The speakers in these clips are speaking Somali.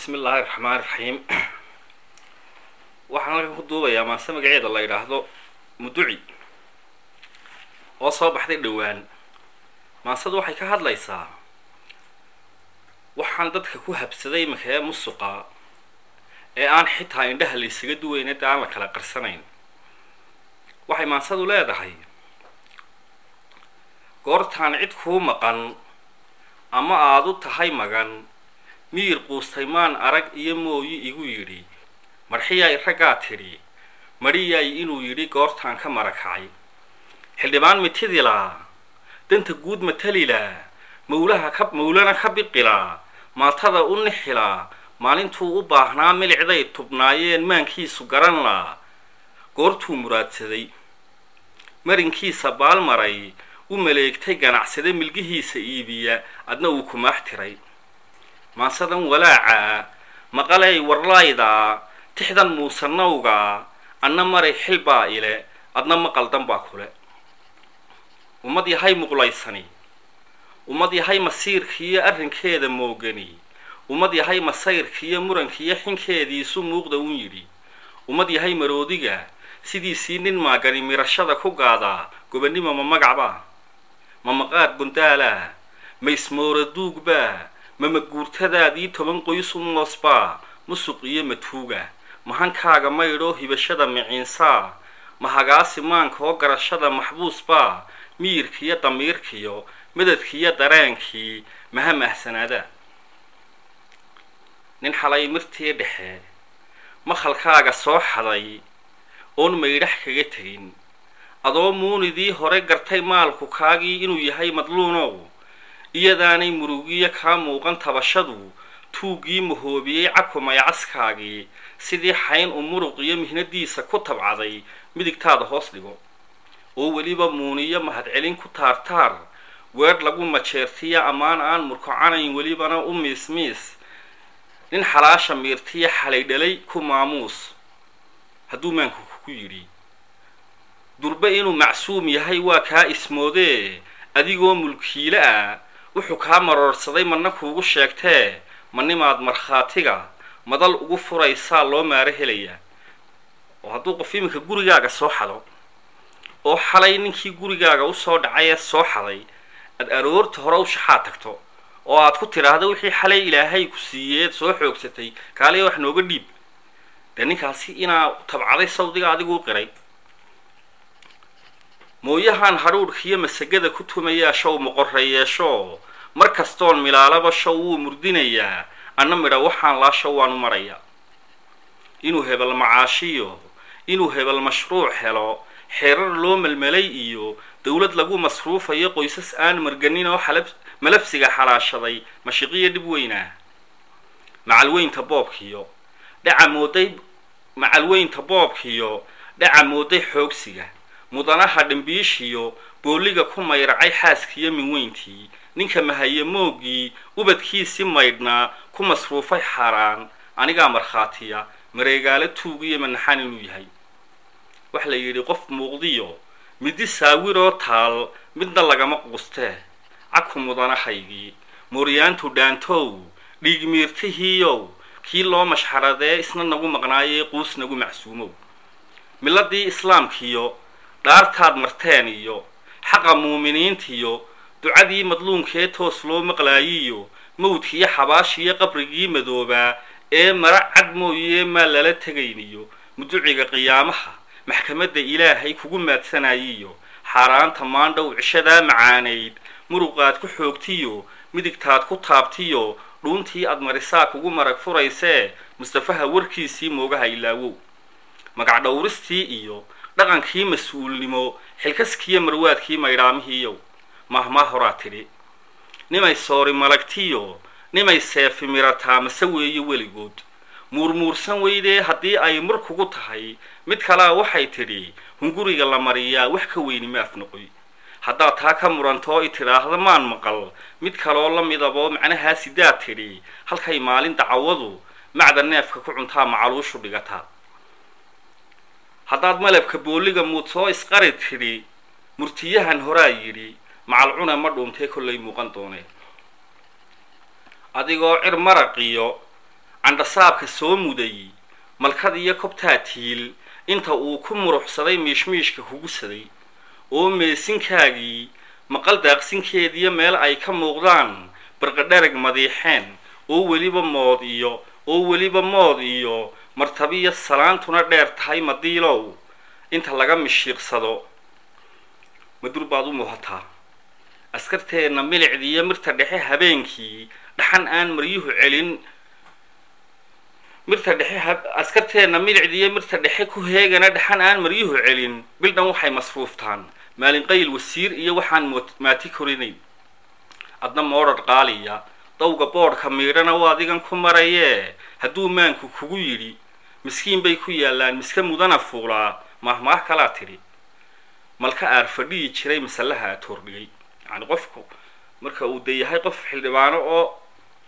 bismi illaahi raxmaan raxiim waxaan halkan ku duubayaa maase magaceeda la yidhaahdo muduci oo soo baxday dhowaan maasadu waxay ka hadlaysaa waxaan dadka ku habsaday imakee musuqa ee aan xitaa indhaha la ysaga duweyna dee aan la kala qarsanayn waxay maasadu leedahay goortaan cid kuu maqan ama aada u tahay magan miyir quustay maan arag iyo mooyi igu yidhi marxiyay raggaa tidhi mariyay inuu yidhi goortaan ka marakacay xildhibaan mitidilaa danta guud matalilaa mawlaha ka mawlana ka biqilaa maatada u nixilaa maalintuu u baahnaa milicday tubnaayeen maankiisu garan laa goortuu muraadsaday marinkiisa baalmaray u maleegtay ganacsade milgihiisa iibiya adna uu kumaax tiray maasadan walaaca maqalay warlayda tixdan muusanawga anna maray xilbaa ile adna maqaldan baa kule ummad yahay muqlaysani ummad yahay masiirkiiyo arrinkeeda moogani ummad yahay masayrkiiyo murankiiyo xinkeediisu muuqda un yidhi ummad yahay maroodiga sidiisii nin maagani mirashada ku gaadaa gobannimo ma magacbaa ma maqaad gundaalaa ma ismoora duugbaa ma maguurtadaadii toban qoysu moosbaa musuq iyo matuuga mahankaaga maydhoo hibashada miciinsaa ma hagaasi maanka oo garashada maxbuusbaa miyirkiiyo damiirkiyo madadkiiyo dareenkii maha mahsanaada nin xalay mirtii dhexe makhalkaaga soo xaday oon maydhax kaga tegin adoo muunidii hore gartay maalku kaagii inuu yahay madluunow iyadaanay murugiyo kaa muuqan tabashadu tuuggii mahoobiyey cakumay caskaagii sidii xayn u muruq iyo mihnadiisa ku tabcaday midigtaada hoos dhigo oo weliba muuniyo mahadcelin ku taartaar weedh lagu majeertiyo ammaan aan murkocanayn welibana u miismiis nin xalaasha miirtiyo xalay dhalay ku maamuus hadduu maanku ku yidhi durbe inuu macsuum yahay waa kaa ismoodee adigoo mulkiile ah wuxuu kaa maroorsaday madna kuugu sheegtee manimaad markhaatiga madal ugu furaysaa loo maaro helayaa oo hadduu qof iminka gurigaaga soo xado oo xalay ninkii gurigaaga usoo dhacay ee soo xaday aad aroorta hore u shaxaa tagto oo aad ku tidhaahdo wixii xalay ilaahay ku siiyeed soo xoogsatay kaaliya wax nooga dhiib dee ninkaasi inaa tabcaday sawdiga adiguu qiray mooyahan hadhuudhkiyo masagada ku tumayaa show moqoreyeesho mar kastoon milaalaba show wuu murdinayaa anna midha waxaan laa show waanu marayaa inuu hebel macaashiyo inuu hebel mashruuc helo xeerar loo melmelay iyo dowlad lagu masruufayo qoysas aan marganin oo xalab malafsiga xalaashaday mashiqiyo dhib weynaa macalweynta boobkiyo dhaca mooday macalweynta boobkiyo dhaca mooday xoogsiga mudanaha dhimbiishiyo booliga ku mayracay xaaskiyo minweyntii ninka mahaye moogii ubadkiisii maydhnaa ku masruufay xaaraan anigaa markhaatiya mareegaalo tuugiyo manaxaan inuu yahay waxa la yidhi qof muuqdiyo midi saawiroo taal midna lagama quustee caku mudanahaygii mooryaantu dhaantow dhiigmiirtihiiyow kii loo mashxaradee isna nagu maqnaayee quus nagu macsuumow miladii islaamkiyo dhaartaad marteen iyo xaqa muuminiintiyo ducadii madluunkee toos loo maqlaayiyo mawdkiiyo xabaashiyo qabrigii madoobaa ee mara cad mooyee maa lala tegayniyo muduciga qiyaamaha maxkamadda ilaahay kugu maadsanayiyo xaaraanta maandhow cishadaa macaanayd muruqaad ku xoogtiyo midigtaad ku taabtiyo dhuuntii aad marisaa kugu marag furaysee mustafaha warkiisii moogaha ilaawow magac dhowristii iyo dhaqankii mas-uulnimo xilkaskiiyo marwaadkii maydhaamihiiyow mahmaa horaa tidhi nimay soori malagtiyo nimay seefi mirataa mase weeye weligood muurmuursan weydee haddii ay mur kugu tahay mid kalea waxay tidhi hunguriga la mariyaa wax ka weyni ma afnoqoy haddaad taa ka murantoo i tidhaahda maan maqal mid kaloo la midaboo macnahaa sidaad tidhi halkay maalin dacawadu macda neefka ku cuntaa macaluushu dhigataa haddaad malabka booliga muud soo isqari tidhi murtiyahan horaa yidhi macalcune ma dhuuntee kollay muuqan doonee adigoo cir maraqiyo candhasaabka soo muday malkad iyo kobtaa tiil inta uu ku muruxsaday miishmiishka kugusaday oo meesinkaagii maqal daaqsinkeediyo meel ay ka muuqdaan barqadharag madiixeen oo weliba mood iyo oo weliba mood iyo martabiyo salaantuna dheer tahay madiilow inta laga mishiiqsado madur baad u muuhataa askarteenna milicdiiyo mirta dhexe habeenkii dhaxan aan maryuhu celin mirta dhexe askarteenna milicdiiyo mirta dhexe ku heegana dhaxan aan maryuhu celin bildhan waxay masruuftaan maalinqayl wasiir iyo waxaan maati korinayn adna moodhar qaaliya dawga boodhka miidhana waa adigan ku marayee hadduu maanku kugu yidhi miskiin bay ku yaallaan miska mudana fuulaa mahmaah kalaa tidhi malka aar fadhiyi jiray masallaha aad hordhigay yacni qofku marka uu de yahay qof xildhibaano oo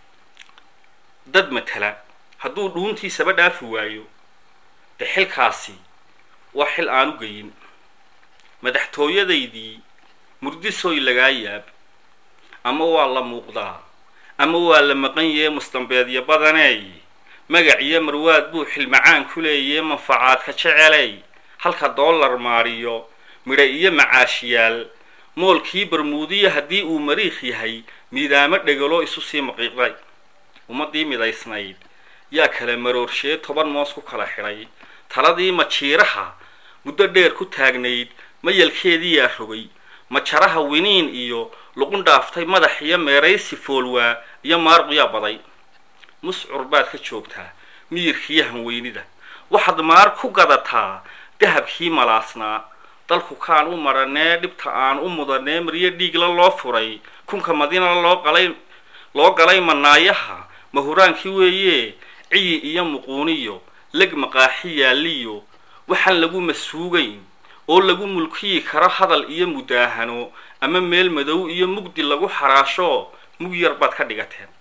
dad matala hadduu dhuuntiisaba dhaafi waayo de xilkaasi waa xil aan u geyin madaxtooyadaydii murdisoy lagaa yaab ama waa la muuqdaa ama waa la maqan yee mustambeedyo badaneey magac iyo marwaad buu xilmacaan ku leeyee manfacaadka jeceley halka dollar maariyo midha iyo macaashiyaal moolkii barmuudiya haddii uu mariikh yahay miidaamo dhegalo isu sii maqiiqday ummaddii midaysnayd yaa kala maroorsheed toban moos ku kala xidhay taladii majiiraha muddo dheer ku taagnayd mayalkeedii yaa rogay majaraha winiin iyo luqun dhaaftay madax iyo meeraysi foolwaa iyo maaruq yaa baday muscur baad ka joogtaa miyirkiiyo hanweynida waxaad maar ku gadataa dahabkii malaasnaa dalku kaan u maranee dhibta aan u mudanee maryo dhiigla loo furay kunka madina loo qalay loo galay manaayaha mahuraankii weeye ciyi iyo muquuniyo leg maqaaxi yaalliyo waxaan lagu masuugayn oo lagu mulkiyi karo hadal iyo mudaahano ama meel madow iyo mugdi lagu xaraasho mug yar baad ka dhigateen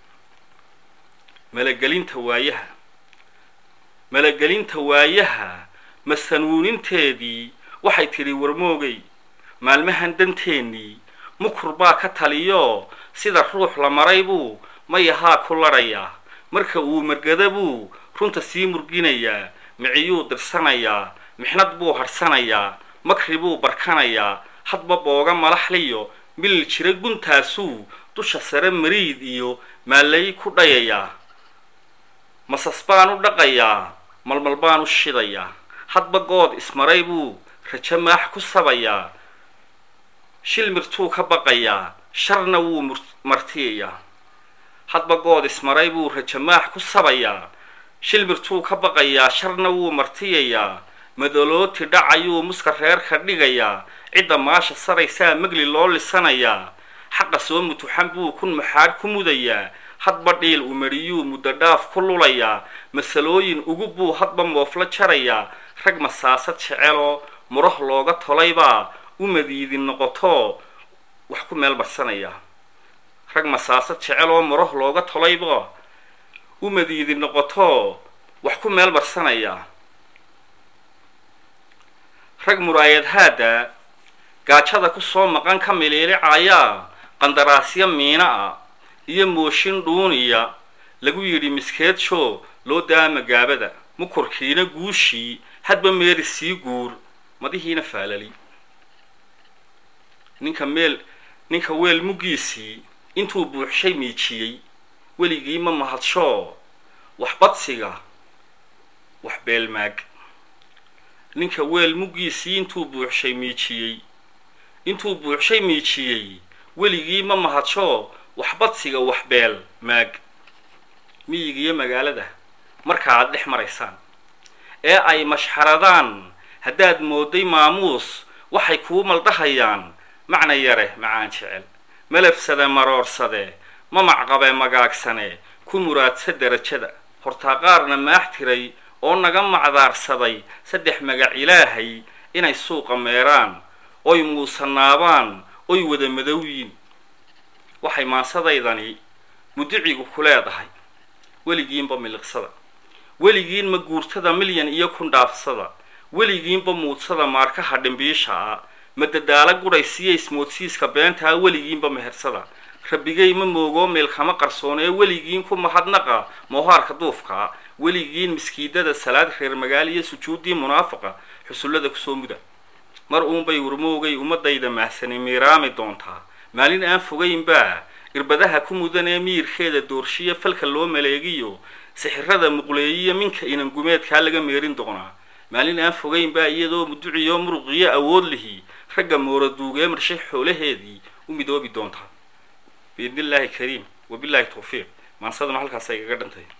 malagelinta waayaha malagelinta waayaha masanuuninteedii waxay tidhi warmoogay maalmahan danteennii mukur baa ka taliyo sida ruux la maray buu mayahaa ku ladhayaa marka uu margada buu runta sii murginayaa miciyuu dirsanayaa mixnad buu hadhsanayaa makri buu barkanayaa hadba booga malaxliyo milil jira guntaasuu dusha sare mariid iyo maalay ku dhayayaa masas baan u dhaqayaa malmal baan u shidayaa hadba good ismaray buu rajo maax ku sabayaa shil mirtuu ka baqayaa sharna wuu martiyayaa hadba good ismaray buu rajo maax ku sabayaa shil mirtuu ka baqayaa sharna wuu martiyayaa madalooti dhacayuu muska reerka dhigayaa cidda maasha saraysaa megli loo lisanayaa xaqa soo mutuxan buu kun maxaadh ku mudayaa hadba dhiil umariyuu muddo dhaaf ku lulayaa masalooyin ugu buu hadba moofla jarayaa rag masaasad jeceloo murah looga tolaybaa u madiidin noqoto wax ku meel barsanaya rag masaasad jeceloo murah looga tolayba u madiidin noqoto wax ku meel barsanaya rag muraayad haada gaajada kusoo maqan ka miliilicayaa qandaraasyo miina ah iyo mooshin dhuuniya lagu yidhi miskeedsho loo daama gaabada mukurkiina guushii hadba meeri sii guur madihiina faalali ninka meel ninka weel muggiisii intuu buuxshay miijiyey weligii ma mahadsho wax badsiga wax beelmaag ninka weel muggiisii intuu buuxshay miijiyey intuu buuxshay miijiyey weligii ma mahadsho wax badsiga wax beel maag miyigiiyo magaalada marka aad dhex maraysaan ee ay mashxaradaan haddaad mooday maamuus waxay kuu maldahayaan macna yare macaan jecel malafsade maroorsade mamacqabe magaagsane ku muraadsa derajada hortaa qaarna maax tiray oo naga macdaarsaday saddex magac ilaahay inay suuqa meeraan oy muusanaabaan oy wada madowyiin waxay maasadaydani mudicigu ku leedahay weligiinba miliqsada weligiin ma guurtada milyan iyo kun dhaafsada weligiinba muudsada maarkaha dhimbiisha ah ma dadaalo gudhaysiyo ismoodsiiska beentaa weligiinba mehersada rabbigay ma moogoo meel kama qarsoonee weligiin ku mahadnaqa moohaarka duufka weligiin miskiidada salaad reer magaal iyo sujuuddii munaafaqa xusullada kusoo muda mar uunbay warmoogay ummadayda mahsani miiraami doontaa maalin aan fogaynbaa irbadaha ku mudanee miyirkeeda doorshiya falka loo maleegiyo sixirada muqleeyiyo minka inangumeedkaa laga meerin doonaa maalin aan fogaynbaa iyadoo muduciyo muruqiyo awood lihi ragga mooraduugee marshay xoolaheedii u midoobi doontaa biidni illaahi kariim wabilaahi tawfiiq maansaduna halkaas ay gaga dhantay